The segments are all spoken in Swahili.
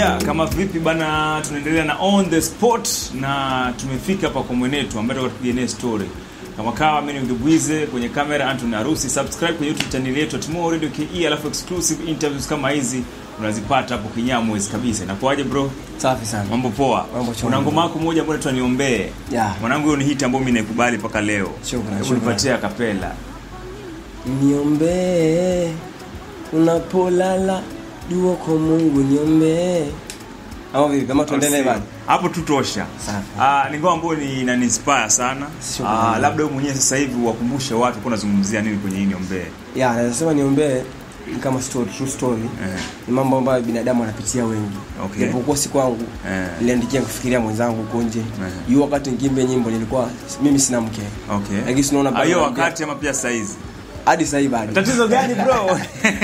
Yeah, kama vipi bana, tunaendelea na on the spot na tumefika hapa kwa mwenetu ambaye tutakuwa tupiga naye story. Kama kawa mimi ni Mbibwize kwenye kamera Anthony Arusi, subscribe kwenye YouTube channel yetu Timo Radio KE, alafu exclusive interviews kama hizi unazipata hapo kinyamwezi kabisa. Inakuaje bro? Safi sana. Mambo poa. Mambo chongo. Kuna ngoma yako moja ambayo inaitwa Niombee. Yeah. Mwanangu hiyo ni hit ambayo mimi naikubali mpaka leo. Shukrani, Hebu shukrani. nipatie kapela. Niombee unapolala, dua kwa Mungu niombee. Ama vipi? Kama tuendelee bado. hapo tu tosha Safi. Ah, ni ngoma ambayo ni inaniinspire sana Shukrani. Ah, labda wewe mwenyewe sasa hivi wakumbushe watu kwa unazungumzia nini kwenye hii niombee Yeah, naweza sema niombee ni kama story, true story. Eh. Ni mambo ambayo binadamu wanapitia wengi. Okay. Japokuwa si kwangu. Eh. Niliandikia kufikiria mwenzangu huko nje. Eh. Hiyo wakati ngimbe nyimbo nilikuwa mimi sina mke. okay Lakini tunaona Ah, bado hiyo naambia- wakati ama pia saizi Hadi sasa hivi bado. tatizo gani bro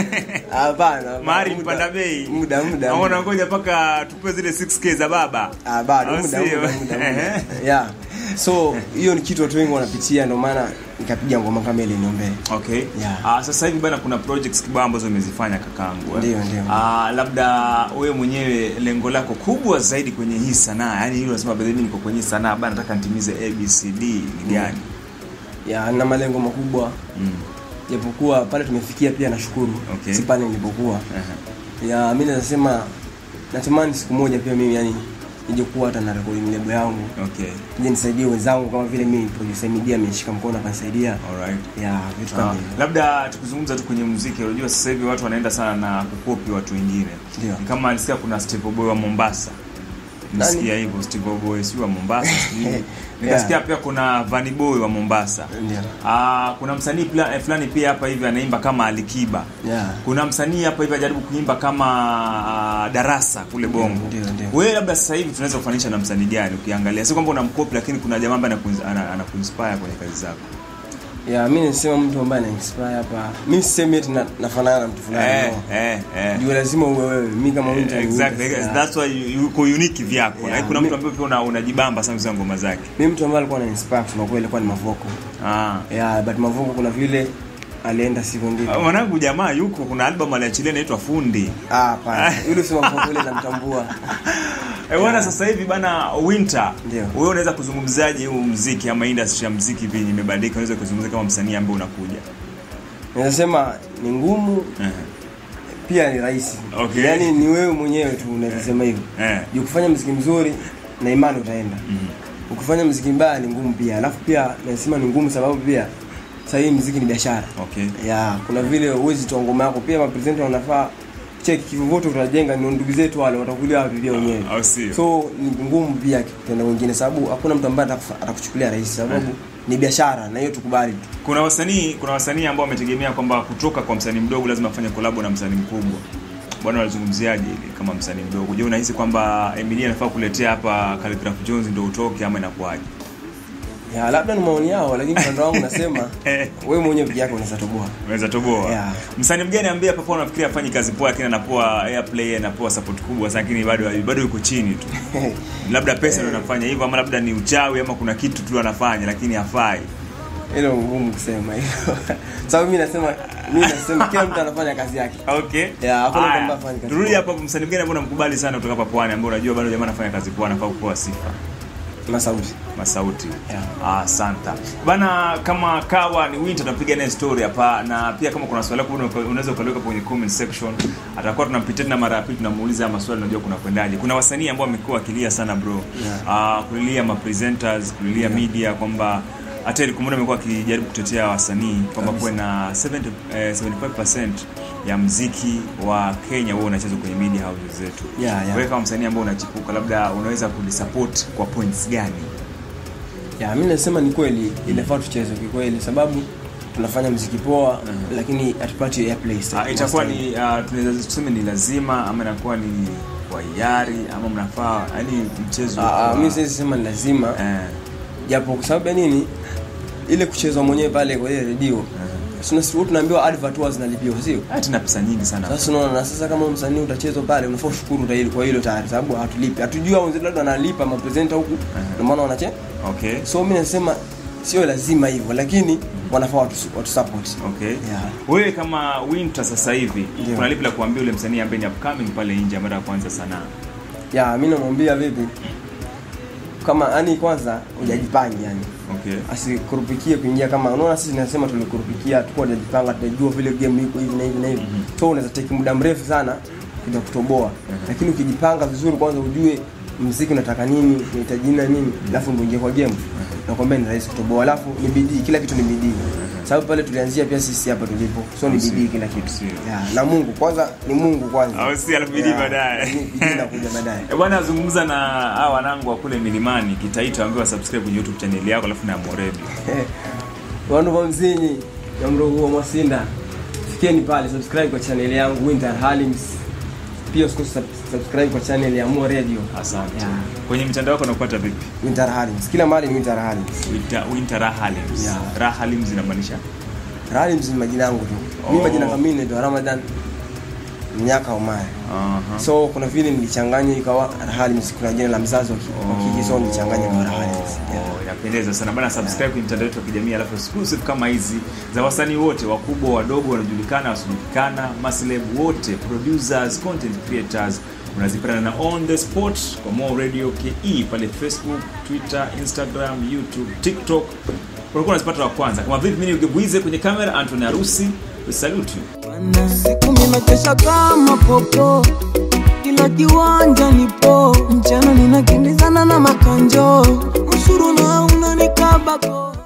Hapana. mari muda- mpanda bei Muda muda. Ama muda. unangoja mpaka tupe zile 6k za baba Ah, bado Au muda, sio? muda, muda, muda. yeah so hiyo ni kitu watu wengi wanapitia ndio maana nikapiga ngoma kama ile niombee okay Yeah. Ah, sasa hivi bana kuna projects kibao ambazo umezifanya kakaangu eh? Ndio, ndio. Ah, labda wewe mwenyewe lengo lako kubwa zaidi kwenye hii sanaa yani hilo unasema "Brother, mimi niko kwenye hii sanaa bana nataka nitimize abcd ni gani yeah na malengo makubwa mm. japokuwa pale tumefikia pia nashukuru Okay. si pale nilipokuwa Aha. ya mimi nasema natamani siku moja pia mimi yani nije kuwa hata na rekodi lebo yangu okay nije nisaidie wenzangu kama vile mimi producer media amenishika mkono akanisaidia alright ya vitu Ah, kama hivyo labda tukizungumza tu kwenye muziki unajua sasa hivi watu wanaenda sana na kukopi watu wengine Ndio. Ni kama alisikia kuna Steve Boy wa Mombasa nisikia hivyo Steve Boy si wa Mombasa sijui. nikasikia pia kuna Vanny Boy wa Mombasa Ndio. Ah, kuna msanii pla- eh, fulani pia hapa hivi anaimba kama Alikiba yeah kuna msanii hapa hivi ajaribu kuimba kama ah, darasa kule bongo Ndio, ndio. wewe labda sasa hivi tunaweza kufanisha na msanii gani ukiangalia si kwamba unamkopi lakini kuna jamaa ambaye anakuins- ana- anakuinspire kwenye kazi zako ya mimi nasema mtu ambaye ana inspire hapa mimi sisemi eti na- nafanana na mtu fulani eh, no. eh, eh. juu lazima uwe wewe mi kama mtu ni exactly mtu, yeah. that's why you- uko unique vyako Yeah, Like, kuna mi- mtu ambaye pia una- unajibamba sana za ngoma zake mi mtu ambaye alikuwa na inspire kusema kweli alikuwa ni Mavoko ah yeah but Mavoko kuna vile alienda siku mbili Ah, mwanangu jamaa yuko kuna album aliachilia inaitwa fundi ah hapana yule sema Mavoko yule namtambua Eh, bwana sasa hivi bana winter Ndio. wewe unaweza kuzungumzaje huu muziki ama industry ya muziki hivi imebadilika unaweza kuzungumza kama msanii ambaye unakuja nasema ni ngumu Eh, pia ni rahisi Okay. yaani ni wewe mwenyewe tu unaweza sema hivyo eh. juu kufanya mziki mzuri na imani utaenda ukifanya mziki mbaya ni ngumu pia alafu pia nasema ni ngumu sababu pia sasa hii mziki ni biashara okay ya kuna vile uwezi toa ngoma yako pia mapresenta wanafaa cheki kivyovote utajenga ni ndugu zetu wale watakulia wapi pia wenyewe au sio so ni ngumu pia kwenda wengine sababu hakuna mtu ambaye atakufa- atakuchukulia rahisi sababu ni biashara na hiyo tukubali tu kuna wasanii kuna wasanii ambao wametegemea kwamba kutoka kwa msanii mdogo lazima afanye kolabo na msanii mkubwa bwana walizungumziaje hili kama msanii mdogo je unahisi kwamba Emilia anafaa kuletea hapa Khaligraph Jones ndio utoke ama inakuwaje ya labda ni maoni yao lakini upande wangu nasema wewe mwenyewe peke yako unaweza toboa unaweza toboa Yeah. msanii mgani ambaye hapa unafikiria afanye kazi poa lakini anapoa airplay anapoa support kubwa sana lakini bado bado yuko chini tu labda pesa ndio inafanya hivyo ama labda ni uchawi ama kuna kitu tu anafanya lakini hafai hilo ngumu kusema hilo sababu mimi nasema mimi nasema kila mtu anafanya kazi yake okay Yeah, hakuna mtu Haya, ambaye hafanyi kazi turudi poa. hapa msanii mgani ambaye unamkubali sana kutoka hapa pwani ambaye unajua bado jamaa anafanya kazi poa anafaa kupewa sifa na sauti masauti Yeah. ah, asante bana kama kawa ni winter tunapiga naye story hapa na pia kama kuna swali lako una- unaweza ukaliweka kwenye comment section atakuwa tunampitia tena mara ya pili tunamuuliza haya maswali unajua kuna kwendaje kuna wasanii ambao wamekuwa wakilia sana bro Yeah. ah, kulilia ma presenters kulilia media kwamba hata ile kumwona amekuwa akijaribu kutetea wasanii kwamba kuwe na 70, eh, 75% ya mziki wa Kenya huo unachezwa kwenye media houses zetu Yeah, yeah. wewe kama msanii ambao unachipuka labda unaweza kulisupport kwa points gani ya mimi nasema ni kweli inafaa tucheze kikweli sababu tunafanya mziki poa lakini hatupati airplay Ah, itakuwa ni uh, tunaweza tuseme ni lazima ama inakuwa ni kwa hiari ama mnafaa yani mchezo Ah, ah, wa- mimi siwezi sema ni lazima eh, japo kwa sababu ya nini ile kuchezwa mwenyewe pale kwa ile redio Sina sisi tunaambiwa advert huwa zinalipiwa sio ah, tuna pesa nyingi sana sasa unaona na sasa kama msanii utachezwa pale unafaa ushukuru ta- kwa hilo tayari sababu hatulipi hatujui hao wenzetu labda wanalipa mapresenta huku ndio maana wanache okay so mimi nasema sio lazima hivyo lakini wanafaa watu, watu support okay Yeah. wewe kama winter sasa hivi Ndio. kuna lipi la kuambia ule msanii ambaye ni upcoming pale nje ambaye anataka kuanza sanaa ya mi namwambia vipi kama yani kwanza hujajipangi yani okay asikurupikie kuingia kama unaona sisi tunasema tulikurupikia tukuwa tunajipanga tunajua vile game iko hivi na hivi na hivi so unaweza take muda mrefu sana kuja kutoboa lakini ukijipanga vizuri kwanza ujue mziki unataka nini unahitaji nini na nini alafu ndio uingie kwa game nakwambia ni rahisi kutoboa alafu ni bidii kila kitu ni bidii sababu pale tulianzia pia sisi hapa tulipo so ni bidii kila kitu Sio. yeah, na Mungu kwanza ni Mungu kwanza Au si, alafu bidii Yeah, baadaye. bidii- bidii inakuja baadaye Eh, bwana azungumza na hawa wanangu wa kule milimani kitaita ambiwa subscribe kwenye youtube channel yako alafu na Morebi vandu va mzinyi na mrogo wa mwasinda fikeni pale subscribe kwa channel yangu winter halims pia usikose sub- subscribe kwa channel ya Mo radio asante Yeah. kwenye mitandao yako nakupata vipi winter halims kila mahali ni winter halims winter, winter rahalims Yeah. rahalims inamaanisha halims ni majina yangu tu Oh. mimi majina kamili naitwa Ramadan Mnyaka Omar Aha. so kuna vile nilichanganya ikawa halims kuna jina la mzazi wa ki- wa kike so nilichanganya kwa halims yeah. Oh, inapendeza sana bana subscribe kwenye mitandao yetu ya kijamii alafu exclusive kama hizi za wasanii wote wakubwa wadogo wanajulikana wasiojulikana masleb wote producers content creators unazipata na on the spot kwa Mo radio ke pale facebook twitter instagram youtube tiktok unakuwa unazipata wa kwanza kama vipi mimi ugebwize kwenye kamera antony harusi we salute you Bwana, siku minakesha kama popo kila kiwanja nipo mchana ninakimbizana na makanjo ushuru na unanikabako